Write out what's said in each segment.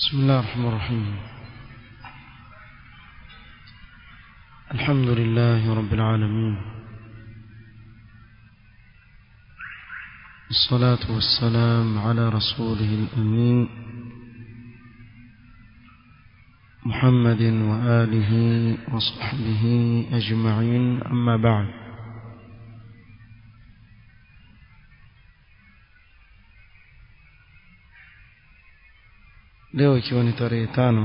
بسم الله الرحمن الرحيم الحمد لله رب العالمين الصلاة والسلام على رسوله الأمين محمد وآله وصحبه أجمعين أما بعد leo ikiwa ni tarehe tano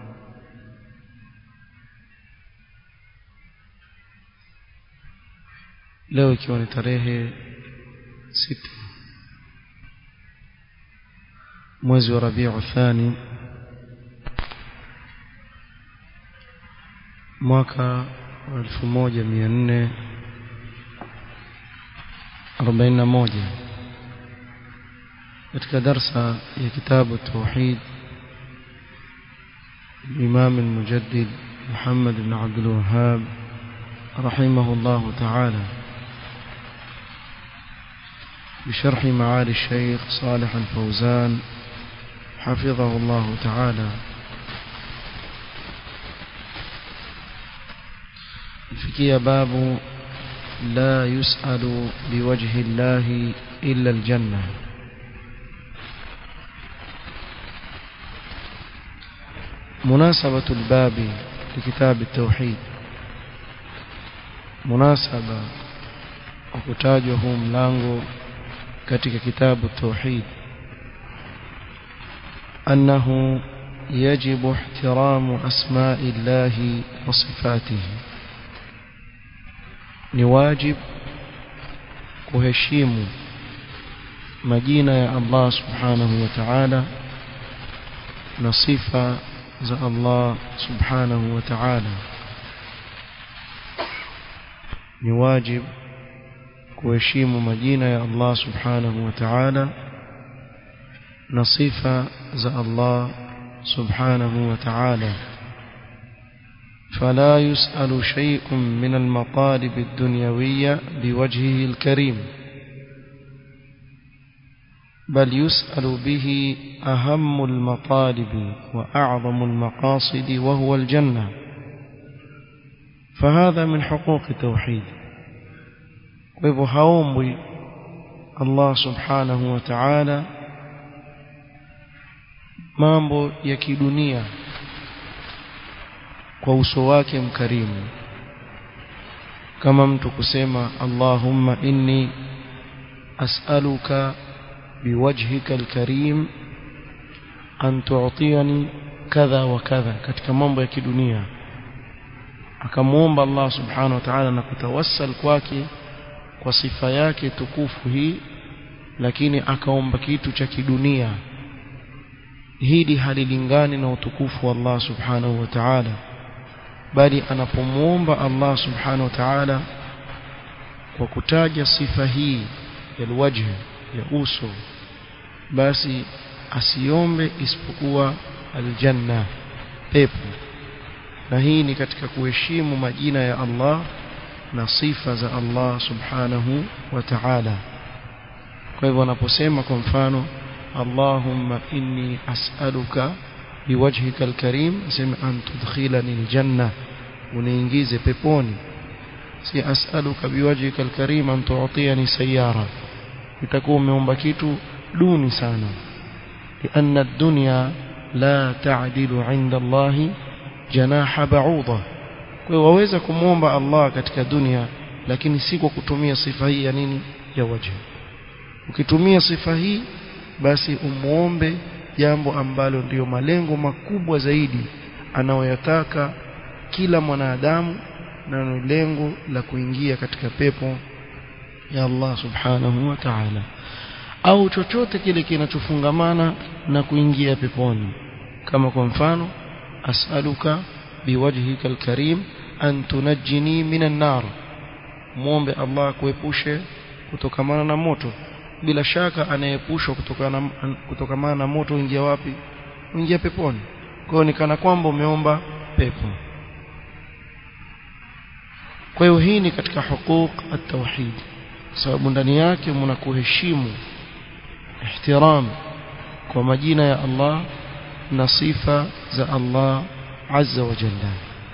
leo ikiwa ni tarehe sita mwezi wa rabiu thani mwaka wa elfu moja mia nne arobaini na moja katika darsa ya kitabu tauhid الإمام المجدد محمد بن عبد الوهاب رحمه الله تعالى بشرح معالي الشيخ صالح الفوزان حفظه الله تعالى فكي باب لا يسأل بوجه الله إلا الجنة مناسبة الباب لكتاب التوحيد مناسبة وكتاجه ملانغو katika kitabu التوحيد أنه يجب احترام أسماء الله وصفاته نواجب kuheshimu majina ya Allah subhanahu wa ta'ala na sifa za Allah subhanahu wa ta'ala ni wajib kuheshimu majina ya Allah subhanahu wa ta'ala na sifa za Allah subhanahu wa ta'ala فلا يسأل شيء من المطالب الدنيوية بوجهه الكريم بل يسأل به أهم المطالب وأعظم المقاصد وهو الجنة فهذا من حقوق التوحيد ويبهوم الله سبحانه وتعالى mambo ya kidunia kwa uso wake mkarimu kama mtu kusema Allahumma inni as'aluka بوجهك الكريم أن تعطيني كذا وكذا katika mambo ya kidunia akamuomba Allah subhanahu wa ta'ala na kutawassal kwake kwa sifa yake tukufu hii lakini akaomba kitu cha kidunia hili halilingani na utukufu wa Allah subhanahu wa ta'ala bali anapomuomba Allah subhanahu wa ta'ala kwa kutaja sifa hii ya alwajh ya uso basi asiombe isipokuwa aljanna pepo na hii ni katika kuheshimu majina ya Allah na sifa za Allah subhanahu wa ta'ala kwa hivyo anaposema kwa mfano Allahumma inni as'aluka biwajhika alkarim sema an tudkhilani aljanna uniingize peponi si as'aluka biwajhika alkarim an tu'tiyani sayyara itakuwa umeomba kitu duni sana لأن الدنيا لا تعدل عند الله جناح بعوضة kwa waweza kumuomba Allah katika dunia lakini si kwa kutumia sifa hii ya nini ya wajhi ukitumia sifa hii basi umuombe jambo ambalo ndiyo malengo makubwa zaidi anayoyataka kila mwanadamu na ni lengo la kuingia katika pepo ya Allah subhanahu wa ta'ala au chochote kile kinachofungamana na kuingia peponi kama kwa mfano as'aluka biwajhika alkarim an tunajjini minan nar muombe Allah kuepushe kutokamana na moto bila shaka anayepushwa kutokana kutokamana na moto ingia wapi ingia peponi kwa hiyo ni kana kwamba umeomba pepo kwa hiyo hii ni katika hukuk at-tauhid sababu ndani yake mna kuheshimu ihtiram kwa majina ya Allah na sifa za Allah azza wa jalla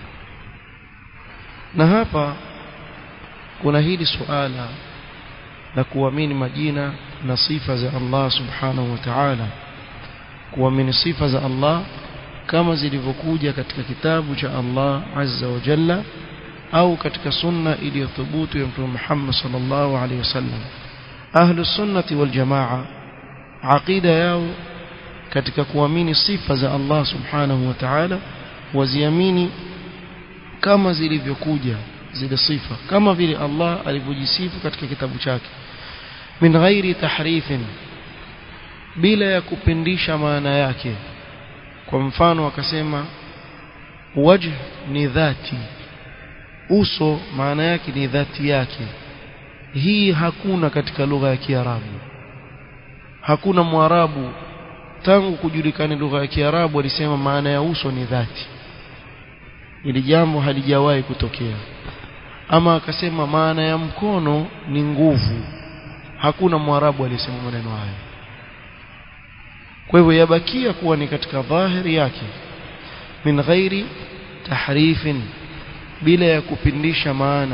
na hapa kuna hili suala la kuamini majina na sifa za Allah subhanahu wa ta'ala kuamini sifa za Allah kama zilivyokuja katika kitabu cha Allah azza wa jalla au katika sunna iliyothubutu ya Mtume Muhammad sallallahu alaihi wasallam ahlus sunnati wal jamaa aqida yao katika kuamini sifa za Allah subhanahu wa ta'ala waziamini kama zilivyokuja zile sifa kama vile Allah alivyojisifu katika kitabu chake min ghairi tahrifin bila ya kupindisha maana yake kwa mfano akasema wajh ni dhati uso maana yake ni dhati yake hii hakuna katika lugha ya Kiarabu hakuna mwarabu tangu kujulikana lugha ya Kiarabu alisema maana ya uso ni dhati ili jambo halijawahi kutokea ama akasema maana ya mkono ni nguvu hakuna mwarabu aliyesema maneno hayo kwa hivyo yabakia kuwa ni katika dhahiri yake min ghairi tahrifin bila ya kupindisha maana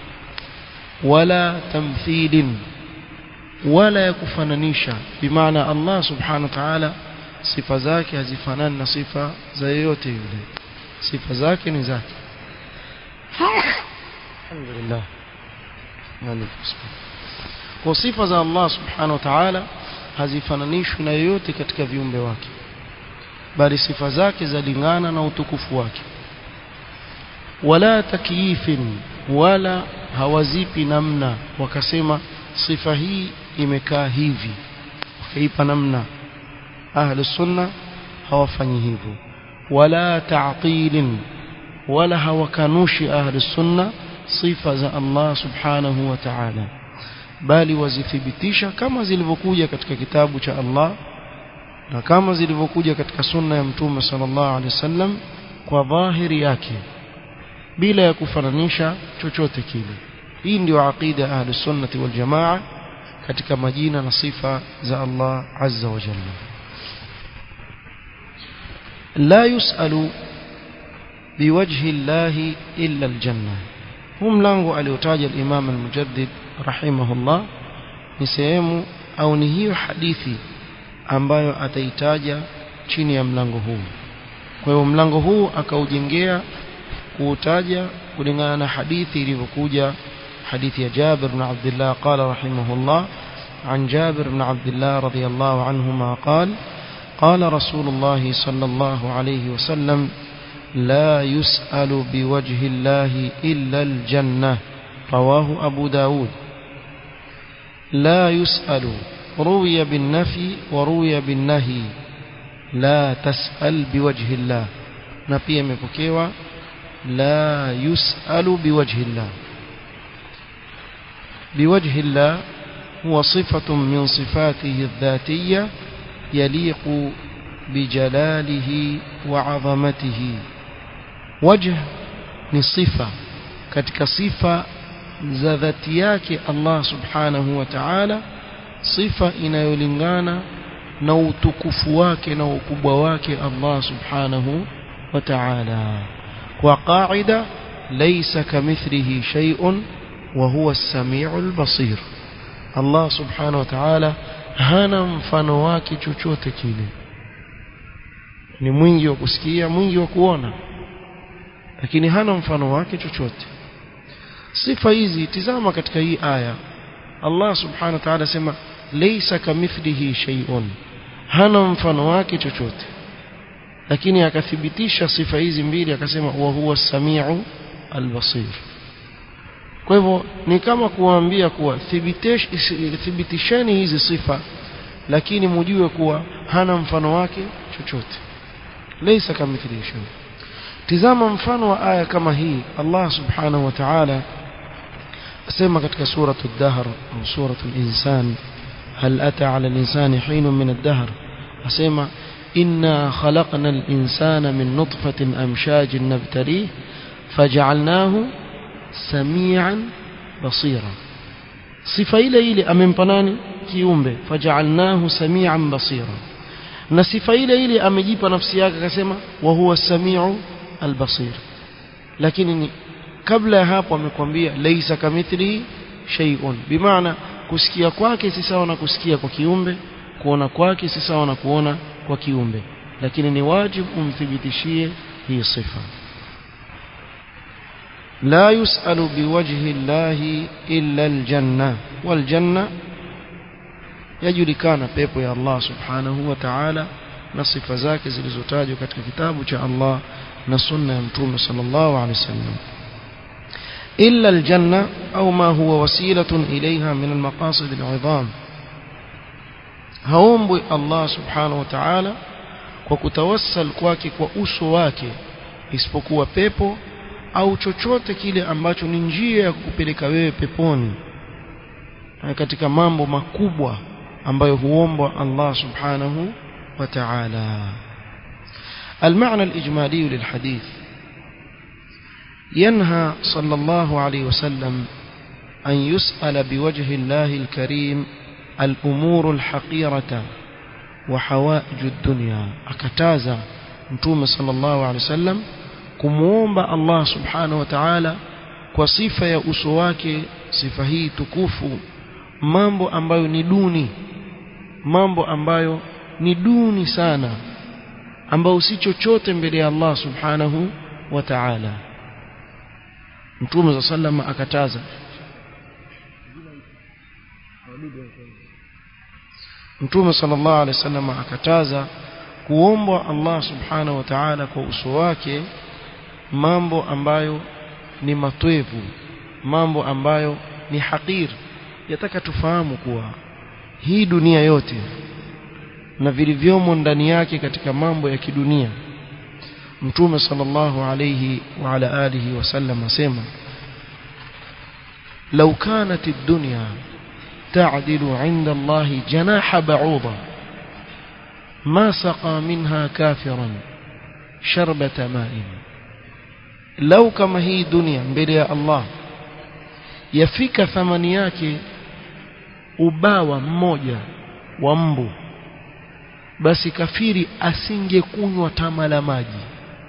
wala tamthilin wala ya kufananisha bimaana Allah subhanahu wa ta'ala sifa zake hazifanani na sifa za yeyote yule sifa zake ni zake alhamdulillah kwa sifa za Allah subhanahu wa ta'ala hazifananishwi na yoyote katika viumbe wake bali sifa zake zalingana na utukufu wake wala takyifin wala hawazipi namna wakasema sifa hii imekaa hivi wakaipa namna ahli sunna hawafanyi hivyo wala ta'tilin wala hawakanushi ahli sunna sifa za Allah subhanahu wa ta'ala bali wazithibitisha kama zilivyokuja katika kitabu cha Allah na kama zilivyokuja katika sunna ya mtume sallallahu alaihi wasallam kwa dhahiri yake bila ya kufananisha chochote kile hii ndio aqida ahli sunnati wal jamaa katika majina na sifa za Allah azza wa jalla la yusalu biwajhi Allah illa aljanna huu mlango aliotaja al-Imam al-Mujaddid rahimahullah ni sehemu au ni hiyo hadithi ambayo ataitaja chini ya mlango huu kwa hiyo mlango huu akaujengea kuutaja kulingana na hadithi ilivyokuja حديث جابر بن عبد الله قال رحمه الله عن جابر بن عبد الله رضي الله عنهما قال قال رسول الله صلى الله عليه وسلم لا يسأل بوجه الله إلا الجنة رواه أبو داود لا يسأل روي بالنفي وروي بالنهي لا تسأل بوجه الله نبي مبكيوا لا يسأل بوجه الله بوجه الله هو صفة من صفاته الذاتية يليق بجلاله وعظمته وجه ni sifa katika sifa za dhati yake Allah subhanahu wa ta'ala sifa inayolingana na utukufu wake na ukubwa wake Allah subhanahu wa ta'ala kwa qaida laysa kamithlihi shay'un وهو السميع البصير الله سبحانه وتعالى hana mfano wake chochote kile ni mwingi wa kusikia mwingi wa kuona lakini hana mfano wake chochote sifa hizi tizama katika hii aya Allah subhanahu wa ta'ala sema laysa kamithlihi shay'un hana mfano wake chochote lakini akathibitisha sifa hizi mbili akasema wa huwa as-sami'u al-basir kwa hivyo ni kama kuwaambia kuwa thibitisheni hizi sifa lakini mujue kuwa hana mfano wake chochote laysa kamithlihi shay tizama mfano wa aya kama hii Allah subhanahu wa ta'ala asema katika suratu ad-dahr au suratu al-insan hal ata 'ala al-insani hinun min ad-dahr asema inna khalaqna al-insana min nutfatin amshajin nabtalih faj'alnahu samian basira sifa ile ile amempa nani kiumbe faj'alnahu samian basira na sifa ile ile amejipa nafsi yake akasema wa huwa samiu albasir lakini ni kabla ya hapo amekwambia laisa kamithlihi shay'un bimaana kusikia kwake si sawa na kusikia kwa kiumbe kuona kwake si sawa na kuona kwa kiumbe lakini ni wajibu umthibitishie hii sifa لا يسأل بوجه الله إلا الجنة والجنة يجلكان pepo ya Allah subhanahu wa ta'ala na sifa zake zilizotajwa katika kitabu cha Allah na sunna ya mtume sallallahu alaihi wasallam illa aljanna au ma huwa wasilatun ilayha min almaqasid al'idham haombwi Allah subhanahu wa ta'ala kwa kutawassal kwake kwa uso wake isipokuwa pepo au chochote kile ambacho ni njia ya kukupeleka wewe peponi katika mambo makubwa ambayo huombwa Allah subhanahu wa ta'ala المعنى الإجمالي للحديث ينهى صلى الله عليه وسلم أن يسأل بوجه الله الكريم الأمور الحقيرة وحوائج الدنيا أكتازا متوم صلى الله عليه وسلم kumuomba Allah subhanahu wa ta'ala kwa sifa ya uso wake sifa hii tukufu mambo ambayo ni duni mambo ambayo ni duni sana ambayo si chochote mbele ya Allah subhanahu wa ta'ala Mtume za sallama akataza Mtume sallallahu alaihi wasallam akataza kuombwa Allah subhanahu wa ta'ala kwa uso wake mambo ambayo ni matwevu mambo ambayo ni hakir yataka tufahamu kuwa hii dunia yote na vilivyomo ndani yake katika mambo ya kidunia mtume sallallahu alayhi wa ala alihi wasallam asema لو كانت الدنيا تعدل عند الله جناح بعوضة ما سقى منها كافرا شربة ماء lau kama hii dunia mbele ya Allah yafika thamani yake ubawa mmoja wa mbu basi kafiri asingekunywa tama la maji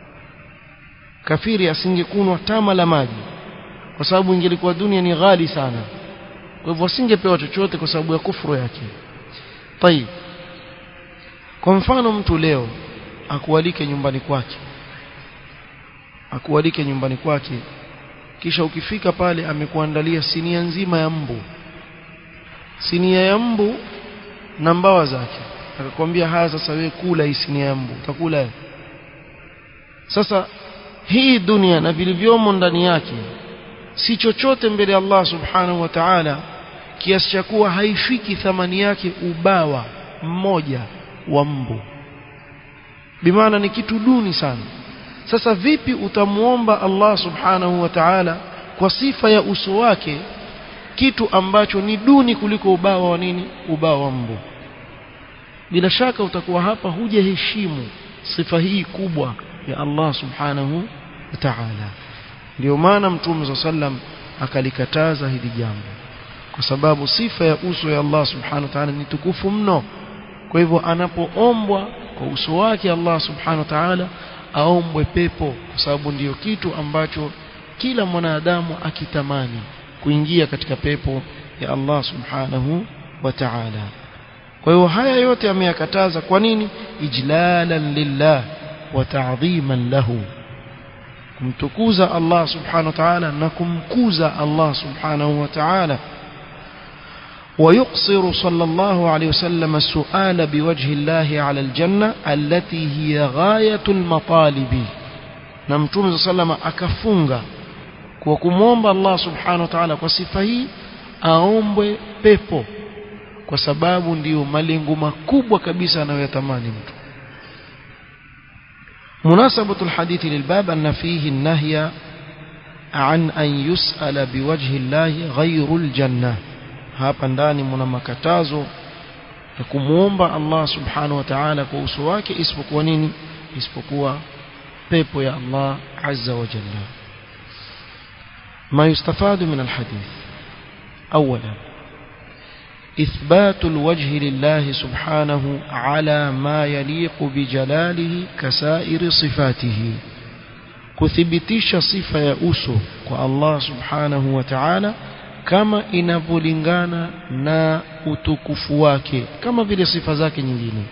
kafiri asingekunywa tama la maji kwa sababu ingelikuwa dunia ni ghali sana kwa hivyo asingepewa chochote kwa sababu ya kufuru yake tayib kwa mfano mtu leo akualike nyumbani kwake akualike nyumbani kwake kisha ukifika pale amekuandalia sinia nzima ya mbu sinia ya mbu na mbawa zake akakwambia haya sasa wewe kula hii sinia ya mbu utakula sasa hii dunia na vilivyomo ndani yake si chochote mbele ya Allah subhanahu wa ta'ala kiasi cha kuwa haifiki thamani yake ubawa mmoja wa mbu bimaana ni kitu duni sana sasa vipi utamuomba Allah subhanahu wa ta'ala kwa sifa ya uso wake kitu ambacho ni duni kuliko ubawa wa nini ubawa wa mbu bila shaka utakuwa hapa hujaheshimu sifa hii kubwa ya Allah subhanahu wa ta'ala ndio maana mtume sallam akalikataza hili jambo kwa sababu sifa ya uso ya Allah subhanahu wa ta'ala ni tukufu mno kwa hivyo anapoombwa kwa uso wake Allah subhanahu wa ta'ala aombwe pepo kwa sababu ndiyo kitu ambacho kila mwanadamu akitamani kuingia katika pepo ya Allah subhanahu wa ta'ala kwa hiyo haya yote ameyakataza kwa nini ijlalan lillah wa ta'dhiman lahu kumtukuza Allah subhanahu wa ta'ala na kumkuza Allah subhanahu wa ta'ala ويقصر صلى الله عليه وسلم السؤال بوجه الله على الجنة التي هي غاية المطالب نمتوم صلى الله عليه وسلم أكفunga kwa kumwomba Allah subhanahu wa ta'ala kwa sifa hii aombwe pepo kwa sababu ndiyo malengo makubwa kabisa anayoyatamani mtu مناسبة الحديث للباب أن فيه النهي عن أن يسأل بوجه الله غير الجنة hapa ndani mna makatazo ya kumwomba Allah subhanahu wa ta'ala kwa uso wake isipokuwa nini isipokuwa pepo ya Allah azza wa jalla ما يستفاد من الحديث أولا إثبات الوجه لله سبحانه على ما يليق بجلاله كسائر صفاته kuthibitisha sifa ya uso kwa Allah subhanahu wa ta'ala kama inavyolingana na utukufu wake kama vile sifa zake nyingine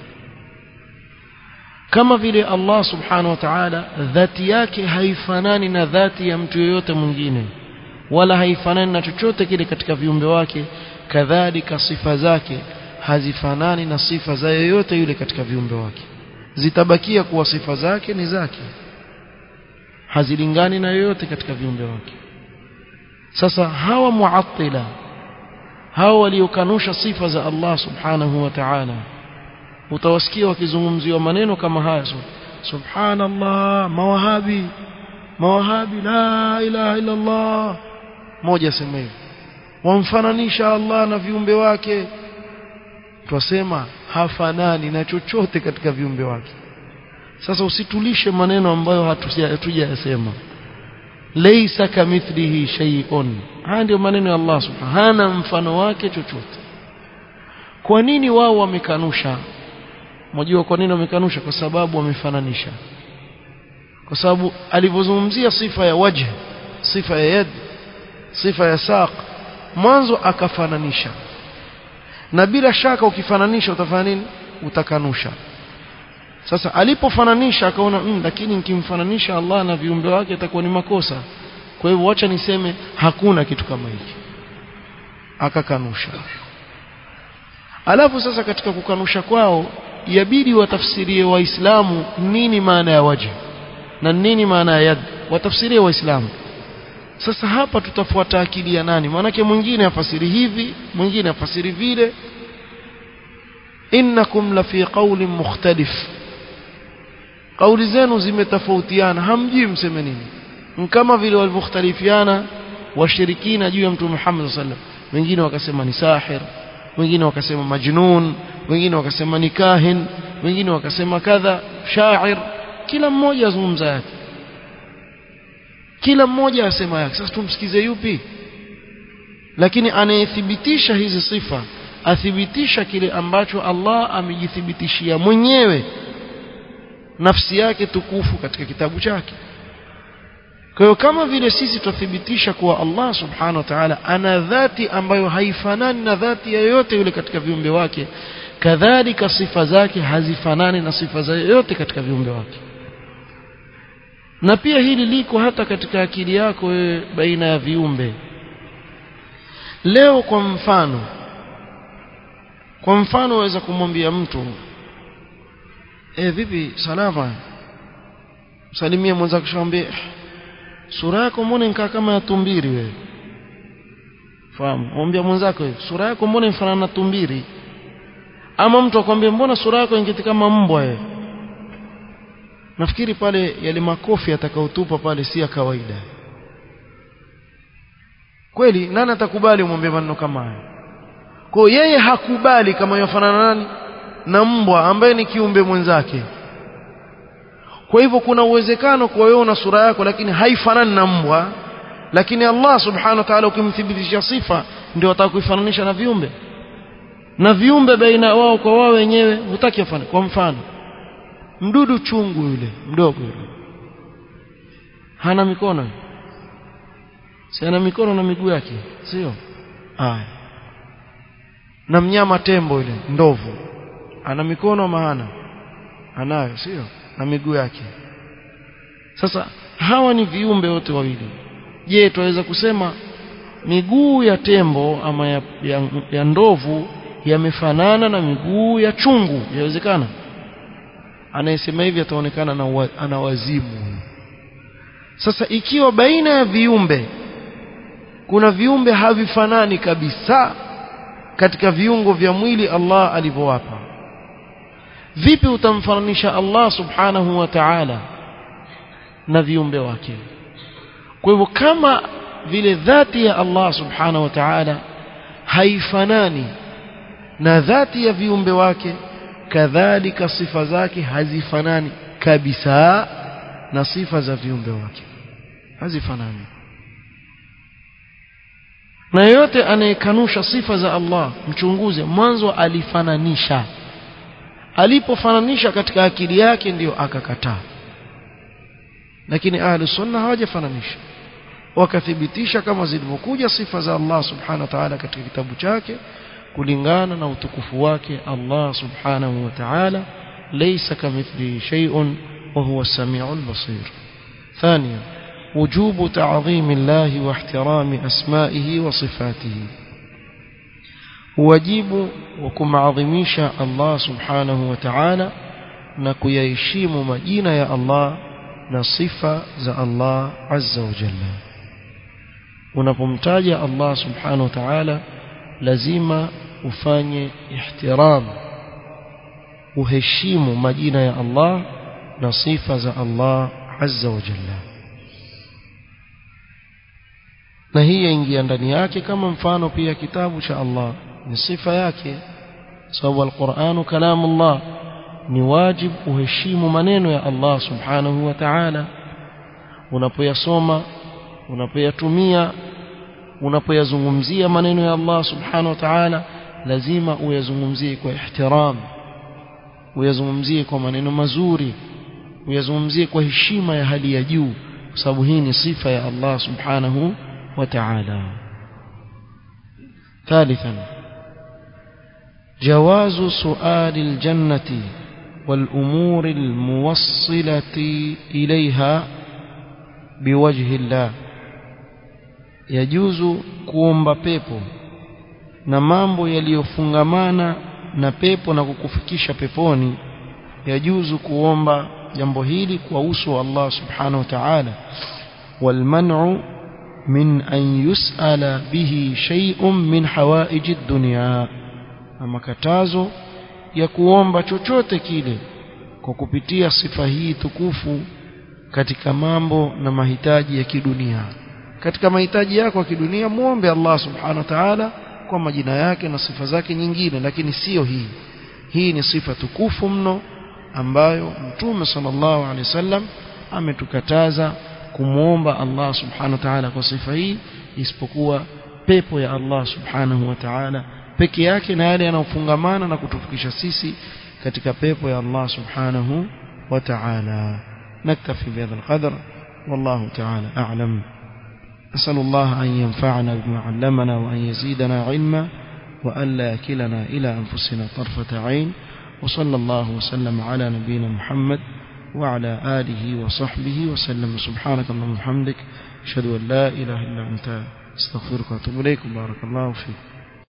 kama vile Allah subhanahu wa ta'ala dhati yake haifanani na dhati ya mtu yoyote mwingine wala haifanani na chochote kile katika viumbe wake kadhalika sifa zake hazifanani na sifa za yoyote yule katika viumbe wake zitabakia kuwa sifa zake ni zake hazilingani na yoyote katika viumbe wake sasa hawa muattila hawa waliokanusha sifa za Allah subhanahu wa ta'ala utawasikia wakizungumziwa maneno kama haya subhanallah mawahabi mawahabi la ilaha illa Allah moja sema hivi wamfananisha Allah na viumbe wake twasema hafanani na chochote katika viumbe wake sasa usitulishe maneno ambayo hatujayasema laysa kamithlihi shay'un haya ndio maneno ya Allah subhanahu hana mfano wake chochote kwa nini wao wamekanusha mjua kwa nini wamekanusha kwa sababu wamefananisha kwa sababu alivyozungumzia sifa ya wajh sifa ya yad sifa ya saq mwanzo akafananisha na bila shaka ukifananisha utafanya nini utakanusha sasa alipofananisha akaona mm, lakini nikimfananisha Allah na viumbe wake itakuwa ni makosa kwa hivyo wacha niseme hakuna kitu kama hiki akakanusha alafu sasa katika kukanusha kwao yabidi watafsirie waislamu nini maana ya waji na nini maana ya yad watafsirie waislamu sasa hapa tutafuata akili ya nani maanake mwingine afasiri hivi mwingine afasiri vile innakum la fi qawlin mukhtalif kauli zenu zimetofautiana hamjui mseme nini kama vile walivyokhtalifiana washirikina juu ya mtume Muhammad sallallahu alaihi wasallam wengine wakasema ni sahir wengine wakasema majnun wengine wakasema ni kahin wengine wakasema kadha shair kila mmoja azungumza yake kila mmoja asema yake sasa tumsikize yupi lakini anayethibitisha hizi sifa athibitisha kile ambacho Allah amejithibitishia mwenyewe nafsi yake tukufu katika kitabu chake kwa hiyo kama vile sisi tuthibitisha kuwa Allah subhanahu wa ta'ala ana dhati ambayo haifanani na dhati ya yoyote yule katika viumbe wake kadhalika sifa zake hazifanani na sifa za yoyote katika viumbe wake na pia hili liko hata katika akili yako wewe baina ya viumbe leo kwa mfano kwa mfano waweza kumwambia mtu eh vipi salama salimia mwenzako shambie sura yako mbona nikaa kama ya tumbiri wewe fahamu mwambia mwenzako hivi sura yako mbona inafanana na tumbiri ama mtu akwambia mbona sura yako ingeti kama mbwa wewe nafikiri pale yale makofi atakaotupa pale si ya kawaida kweli nani atakubali umwambie maneno kama hayo kwa yeye hakubali kama yafanana nani na mbwa ambaye ni kiumbe mwenzake kwa hivyo kuna uwezekano kwa wewe una sura yako lakini haifanani na mbwa lakini Allah subhanahu wa ta'ala ukimthibitisha sifa ndio atakuifananisha na viumbe na viumbe baina wao kwa wao wenyewe hutaki afanye kwa mfano mdudu chungu yule mdogo yule hana mikono si ana mikono na miguu yake sio haya na mnyama tembo yule ndovu ana mikono maana anayo sio na miguu yake sasa hawa ni viumbe wote wawili je tunaweza kusema miguu ya tembo ama ya, ya, ya ndovu yamefanana na miguu ya chungu yawezekana anayesema hivi ataonekana na ana wazimu sasa ikiwa baina ya viumbe kuna viumbe havifanani kabisa katika viungo vya mwili Allah alivyowapa vipi utamfananisha Allah subhanahu wa ta'ala na viumbe wake kwa hivyo kama vile dhati ya Allah subhanahu wa ta'ala haifanani na dhati ya viumbe wake kadhalika sifa zake hazifanani kabisa na sifa za viumbe wake hazifanani na yeyote anayekanusha sifa za Allah mchunguze mwanzo alifananisha alipofananisha katika akili yake ndiyo akakataa lakini ahli sunna hawajafananisha wakathibitisha kama zilivyokuja sifa za Allah subhanahu wa ta'ala katika kitabu chake kulingana na utukufu wake Allah subhanahu wa ta'ala laysa kamithlihi shay'un wa huwa as-sami'ul basir ثانيا وجوب تعظيم الله واحترام أسمائه وصفاته واجب وكمعظميش الله سبحانه وتعالى نكيهشيم مجينة يا الله نصفة ذا الله عز وجل unapomtaja Allah subhanahu wa ta'ala lazima ufanye ihtiram uheshimu majina ya Allah na sifa za Allah azza wa jalla na hii yaingia ndani yake kama mfano pia kitabu cha Allah ni sifa yake sababu alquranu kalamullah ni wajib uheshimu maneno ya Allah subhanahu wa ta'ala unapoyasoma unapoyatumia unapoyazungumzia maneno ya Allah subhanahu wa ta'ala lazima uyazungumzie kwa ihtiram uyazungumzie kwa maneno mazuri uyazungumzie kwa heshima ya hali ya juu kwa sababu hii ni sifa ya Allah subhanahu wa ta'ala ثالثا جواز سؤال الجنة والأمور الموصلة إليها بوجه الله yajuzu kuomba pepo na mambo yaliyofungamana na pepo na kukufikisha peponi yajuzu kuomba jambo hili kwa uso wa Allah subhanahu wa ta'ala walman'u min an yus'ala bihi shay'un min hawaiji dunya ama katazo ya kuomba chochote kile kwa kupitia sifa hii tukufu katika mambo na mahitaji ya kidunia katika mahitaji yako ya kidunia muombe Allah subhanahu wa ta'ala kwa majina yake na sifa zake nyingine lakini sio hii hii ni sifa tukufu mno ambayo mtume sallallahu alaihi wasallam ametukataza kumuomba Allah subhanahu wa ta'ala kwa sifa hii isipokuwa pepo ya Allah subhanahu wa ta'ala peke yake na yale yanayofungamana na kutufikisha sisi katika pepo ya Allah subhanahu wa ta'ala naktafi bihadha alqadr wallahu ta'ala a'lam أسأل الله أن ينفعنا بما علمنا وأن يزيدنا علما وأن لا يكلنا إلى أنفسنا طرفة عين وصلى الله وسلم على نبينا محمد وعلى آله وصحبه وسلم سبحانك اللهم وبحمدك أشهد أن لا إله إلا أنت استغفرك وأتوب إليك بارك الله فيك